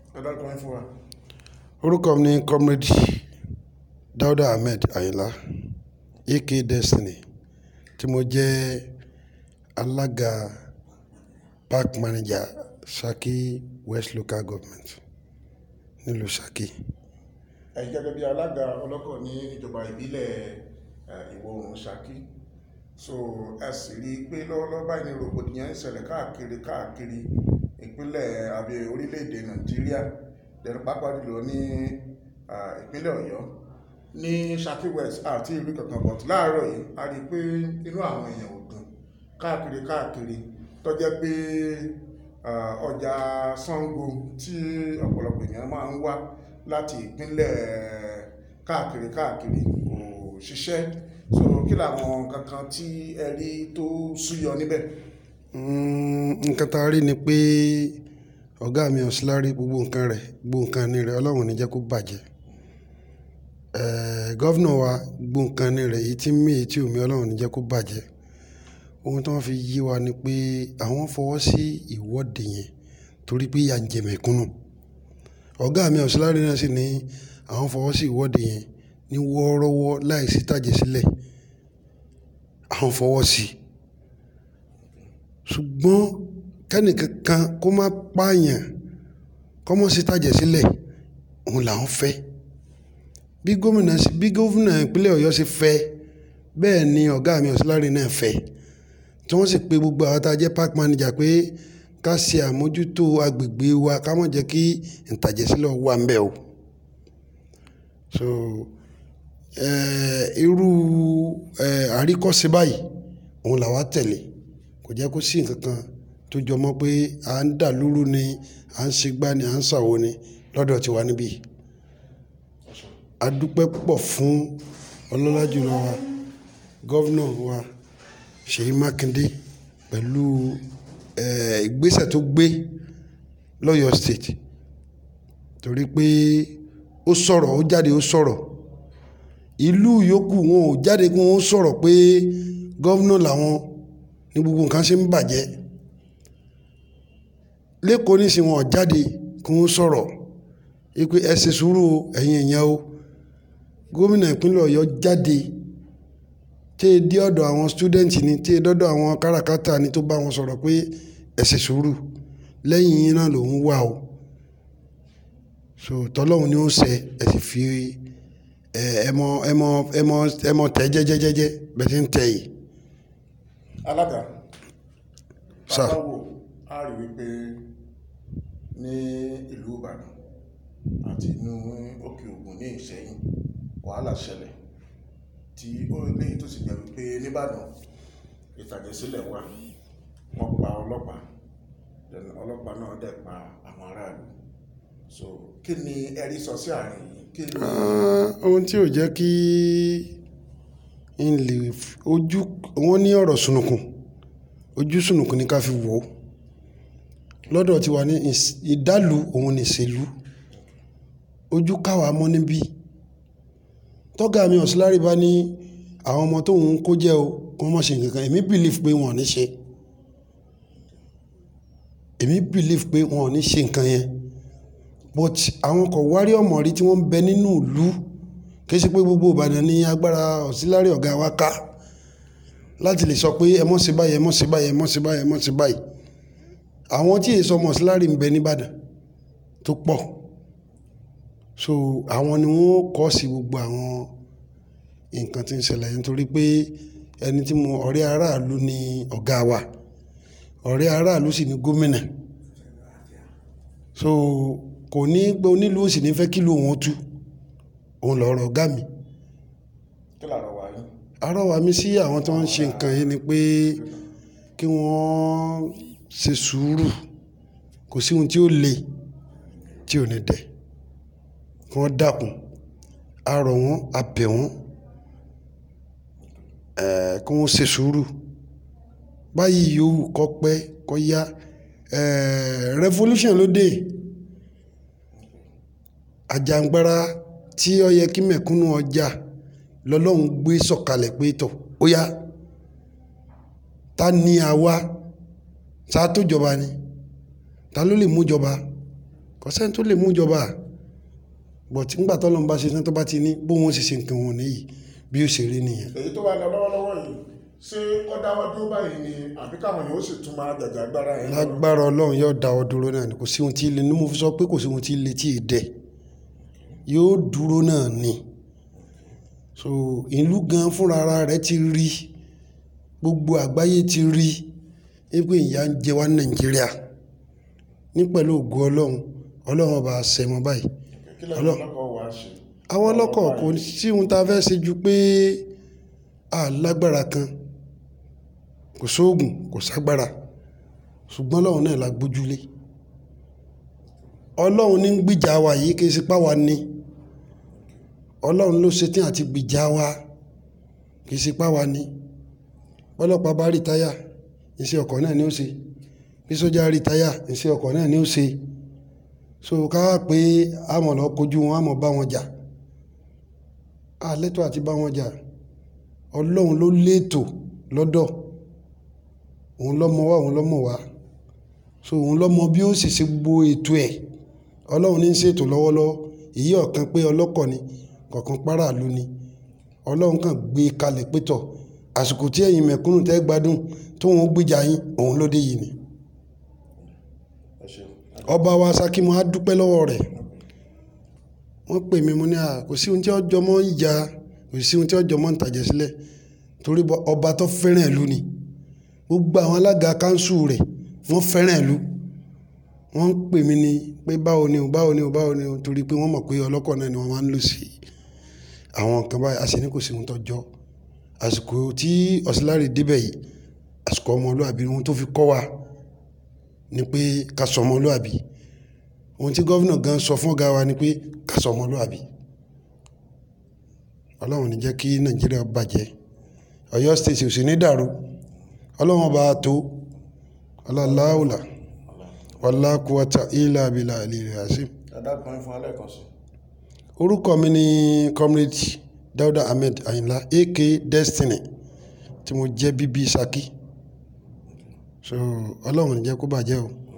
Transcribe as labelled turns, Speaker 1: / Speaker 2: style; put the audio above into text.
Speaker 1: ẹ dárúkọ yín fún wa.
Speaker 2: orúkọ mi ni comrade dauda ahmed ayinla aka destiny tí mo jẹ́ alága park manager saki west local government nílùú saki.
Speaker 1: ẹ gẹ́gẹ́ bí alága ọlọ́kọ̀ ní ìjọba ìbílẹ̀ eh, ìwọ̀ oòrùn Ṣakí so ẹ sì rí i pé lọ́wọ́lọ́wọ́ báyìí ní rògbòdìyàn ń ṣẹlẹ̀ káàkiri káàkiri ìpínlẹ̀ àbí orílẹ̀-èdè Nàìjíríà lẹ́nu pápá jùlọ ní ah, ìpínlẹ̀ Ọ̀yọ́ ní Ṣakí West àti ìlú kankan but láàárọ̀ yìí a rí i pé inú àwọn èèyàn ò dùn káàkiri káàkiri tó jẹ́ pé ah, ọjà Ṣàngó tí ọ̀pọ̀lọpọ̀ èèyàn máa ń wá láti ìpínlẹ̀ káàkiri káàkiri kò ṣiṣẹ́ so kí làwọn kankan tí ẹ rí tó súyọ níbẹ̀.
Speaker 2: Mm, nǹkan tá a rí ni pé ọ̀gá mi ọ̀sílárí gbogbo nǹkan rẹ̀ gbogbo nǹkan ní rẹ̀ ọlọ́run ò ní jẹ́ kó bàjẹ́ Eh, gọ́vnà wa gbogbo nǹkan ní rẹ̀ èyí tí ń mí èyí tí ò mí ọlọ́run ò ní jẹ́ kó bàjẹ́ ohun tí wọ́n fi yí wa ni pé àwọn fọwọ́ sí ìwọ́de yẹn torí pé ìyà ń jẹ mẹ̀kúnnù ọ̀gá mi ọ̀sílárí náà sì ní àwọn fọwọ́ sí ìwọ́de yẹn ní wọ́ọ́rọ́wọ́ láì sí tàjẹ̀ sílẹ̀ àwọn fọwọ́ sí i ṣùgbọ́n kẹ́nìkankan kó má pààyàn kó mọ̀ sí tàjẹ̀ sílẹ̀ òun làwọn fẹ́ bí gómìnà sí bí gómìnà ìpínlẹ̀ ọ̀yọ́ ṣe fẹ́ bẹ́ẹ̀ ni ọ̀gá mi ọ̀sílárí náà fẹ́ tí wọ́n sì pe gbogbo àwọn tá a jẹ́ park manager pé ká ṣe àmójútó agbègbè wa ká má jẹ́ kí ìtàjẹ̀sílẹ̀ wà ń bẹ̀ o so eh, irú eh, àríkọ́ṣe báyìí òun làwa tẹ̀lé kò jẹ́ kó sí nǹkan kan tó jọ mọ́ pé à ń dà lúrú ni à ń ṣègbà ni à ń ṣàwo ni lọ́dọ̀ tiwa níbí a dúpẹ́ púpọ̀ fún ọlọ́lá jùlọ wa gọ́vnà wa Ṣèyí Mákindé pẹ̀lú eh, ìgbésẹ̀ tó gbé lọ́yọ̀ state torí pé ó sọ̀rọ̀ ó jáde ó sọ̀rọ̀ ìlú yòókù wọn ò jáde kí wọ́n sọ̀rọ̀ pé gọ́vnà làwọn ní gbogbo nǹkan ṣe ń bàjẹ́ lẹ́kọ̀ọ́ nísìnyí wọn ò jáde kí wọ́n sọ̀rọ̀ wípé ẹ ṣe sùúrù o, ẹ̀yin èèyàn o gómìnà ìpínlẹ̀ ọ̀yọ́ jáde tí e dé ọ̀dọ̀ àwọn student ni tí e dọ́dọ̀ àwọn káràkátà ni tó bá wọn sọ̀rọ̀ pé ẹ ṣe sùúrù lẹ́yìn yín náà lòún wà o so tọ́lọ́hún ni ó ṣe ẹ sì fi ẹ ẹ mọ ẹ mọ ẹ mọ ẹ mọ tẹ jẹ́jẹ́jẹ́jẹ́ bẹ́ẹ̀ ti ń tẹ yìí.
Speaker 1: alága
Speaker 2: Sir.
Speaker 1: bàbá wo a rí wípé ní ìlú Ìbàdàn àti inú òkè Ògùn ní Ìṣẹ́yìn wàhálà ṣẹlẹ̀ tí ó léyìí tó sì jẹ́ wípé nìbàdàn ìtàjẹ̀sílẹ̀ wà wọ́n pa ọlọ́pàá then ọlọ́pàá náà dẹ̀ pa àwọn aráàlú so kí ni ẹ̀rí sọ sí àárín yìí kí ni
Speaker 2: Ah, ohun tí ò jẹ́ kí n lè f- ojú wọn ní ọ̀rọ̀ sunukun ojú sunukun ni ká fi wò ó lọ́dọ̀ tiwa ní ìs- ìdálù òun ní ìṣèlú ojú káwa mọ́ níbí tọ́gà mi ọ̀sílárì bá ní àwọn ọmọ tóun kó jẹ́ o kí wọ́n má ṣe nǹkan kan èmi believe pé wọn ò ní ṣe èmi believe pé wọn ò ní ṣe nǹkan yẹn but àwọn kan wárí ọmọ rí tí wọ́n ń bẹ nínú ìlú kì í ṣe pé gbogbo Ìbàdàn ní agbára ọ̀sílárì ọ̀gá wa ká láti lè sọ pé ẹ mọ̀ sí báyìí ẹ mọ̀ sí báyìí ẹ mọ̀ sí báyìí ẹ mọ̀ sí báyìí àwọn tí èso ọmọ ọ̀sílárì ń bẹ nìbàdàn tó pọ̀ so àwọn ni wọ́n kọ́ sí gbogbo àwọn nǹkan tí ń ṣẹlẹ̀ nítorí pé ẹni tí mo ọ̀rẹ́ aráàlú ni ọ̀gá wa ọ̀rẹ́ aráàlú sì ni gómìnà so kò ní pé onílù òsì ní fẹ́ kílò wọn tú òun lọ̀rọ̀ ọ̀gá mi
Speaker 1: kí làárọ̀ wà yín
Speaker 2: àrọ́wà mi sí àwọn tó ń ṣe nǹkan yìí ni pé kí wọ́n ṣe sùúrù kò sí ohun tí ó le tí ò ní dẹ̀ kí wọ́n dákun a rọ̀ wọ́n a bẹ̀ wọ́n eh, kí wọ́n ṣe sùúrù báyìí yòówù kọ́ pẹ́ kọ́ yá eh, revolution ló dé àjàǹgbara tí ó yẹ kí mẹ̀kúnnù ọjà lọ́lọ́run gbé sọ̀kalẹ̀ pé tọ̀ ó yá ta ni àwa ta tó jọba ni ta ló lè mú jọba kò sẹ́ni tó lè mú ìjọba bọ̀ tí ńgbà tọ́lọ́run bá ṣe tán tó bá ti ní bóun ó sì ṣe nǹkan wọn nìyí bí ó ṣe rí nìyẹn
Speaker 1: èyí tó wà lọ lọ́wọ́lọ́wọ́ yìí ṣé ó dáwọ́ dúró báyìí ni àbí káwọn yóò sì tún máa jàjà agbára ẹ̀ lọ?
Speaker 2: lágbára ọlọ́run yóò dáwọ́ dúró náà ni kò sí ohun tí ilé ní mo fi sọ pé kò sí ohun tí ilé tí ì dẹ̀ yóò dúró náà ni so ìlú gan fúnra ara rẹ̀ ti rí gbogbo àgbáyé ti rí wípé ìyà ń jẹ wá ní nàìjíríà ní pẹ̀lú ògo ọlọ́run ọlọ́run ọba àṣẹmọ báyìí
Speaker 1: kí lẹ́yìn ọlọ́kọ̀ wá ṣe
Speaker 2: àwọn ọlọ́kọ̀ kò sí ohun tá a fẹ́ ṣe ju pé a lágbára kan kò sóògùn kò ságbára ṣùgbọ́n ọlọ́run náà la gbójúlé ọlọ́run ní ń gbìjà wa yìí kì í ṣe páwa ni ọlọ́run ló ṣetán àti gbìjà wa kì í ṣe páwa ni ọlọ́pàá bá rí táyà iṣẹ́ ọkọ̀ náà ni ó ṣe bí sójà rí táyà iṣẹ́ ọkọ̀ náà ni ó ṣe so ká wá pé àmọ̀ lọ kojú wọn àmọ̀ bá wọn jà àlẹ́tọ̀ àti bá wọn jà ọlọ́run ló léètò lọ́dọ̀ òun lọ́mọ wá òun lọ́mọ wá so òun lọ́mọ bí ó sì ṣe gbogbo ètò ẹ̀ ọlọ́run ní í ṣètò lọ́wọ́lọ́wọ́ èyí ọ̀kan pé ọlọ́kọ̀ ni kọ̀ọ̀kan páràlú ni ọlọ́run kàn gbé kalẹ̀ pétọ̀ àsìkò tí ẹ̀yin mẹ̀kúnnù tẹ́ gbádùn tó wọn gbìjà yín òun ló dé yìí ni
Speaker 1: ẹ ṣeun
Speaker 2: ọba wa Ṣakí mo á dúpẹ́ lọ́wọ́ rẹ̀ wọ́n pè mí mo ní à kò sí ohun tí ọjọ́ mọ́ ìjà kò sí ohun tí ọjọ́ mọ́ ìtàjẹ̀ sílẹ̀ torí bọ́ ọba tó fẹ́ràn ìlú ni gbogbo àwọn alága kánsù rẹ̀ wọ́n fẹ́ràn ìlú wọ́n ń pè mí ní pé báwo ni o báwo ni o báwo ni o torí pé wọ́n mọ̀ pé ọlọ́kọ̀ náà ni wọ́n máa ń lò sí àwọn nǹkan báyìí a sì ní kò sí ohun tó jọ àsìkò tí ọ̀sìláre débẹ̀ yìí àsìkò ọmọlúàbí ohun tó fi kọ́ wa ni pé ká sọ ọmọlúàbí ohun tí gọ́vnà gan sọ fún ọ̀gá wa ni pé ká sọ ọmọlúàbí ọlọ́run ní jẹ́ kí nàìjíríà bàjẹ́ ọ̀yọ́ state ò sì ní dàrú ọlọ́run ọba tó ọlọ́láwùlà wàlákùwàtà ìlà àbílà àlèrè àṣìm
Speaker 1: adákan fún alẹ́ kan sí
Speaker 2: orúkọ mi ni comrade dauda ahmed ayinla aka destiny tí mo jẹ́ bíbí Ṣakí so ọlọ́run ní jẹ́ kó bàjẹ́ o